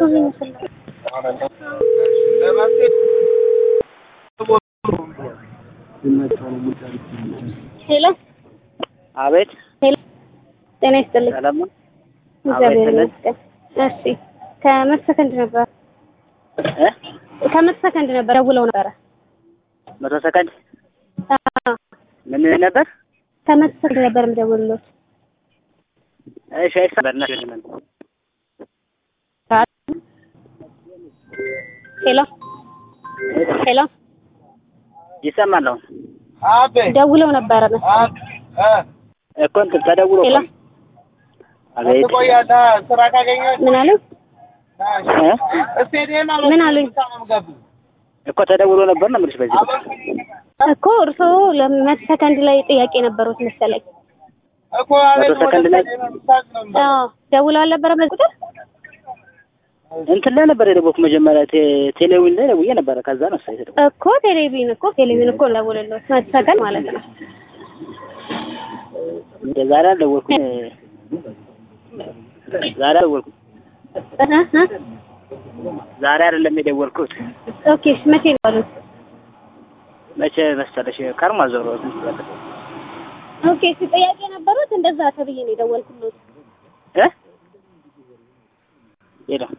ብዙ ይመስላል። ሄሎ አቤት ሄሎ፣ ጤና ይስጥልኝ። ሰላም ነው? እግዚአብሔር አቤት፣ ይመስገን። እሺ ከመቶ ሰከንድ ነበር እ ከመቶ ሰከንድ ነበር ደውለው ነበረ። መቶ ሰከንድ አዎ ምን ነበር? ከመቶ ሰከንድ ነበር የምደውልልዎት። እሺ አይሰማም። ሄሎ ሄሎ፣ ይሰማል አሁን ደውለው ነበረ መሰለኝ። እኮ እንትን ተደውሎ ሄሎ እኮ አቤት ምን አሉኝ? እ ምን አሉኝ? እኮ ተደውሎ ነበር ነው የምልሽ። በዚህ ቁጥር እኮ እርስዎ ለመቶ ሰከንድ ላይ ጥያቄ ነበሩት መሰለኝ። መቶ ሰከንድ ላይ አዎ ደውለው አልነበረ በዚህ ቁጥር? እንትን ላይ ነበር የደወልኩት መጀመሪያ ቴ- ቴሌዊን ላይ ደውዬ ነበረ። ከዛ ነው እሷ የተደወለው። እኮ ቴሌቪዥን እኮ ቴሌቪዥን እኮ ደውልልዎት መቶ ሰከንድ ማለት ነው። እንደ ዛሬ አልደወልኩም። ዛሬ አልደወልኩም። እ እ ዛሬ አይደለም የደወልኩት። ኦኬ እሺ፣ መቼ ነው ያሉት? መቼ መሰለሽ? ከርማ ዞሮ ኦኬ እሺ፣ ጥያቄ ነበሩት እንደዛ ተብዬ ነው የደወልኩት። እ ሄሎ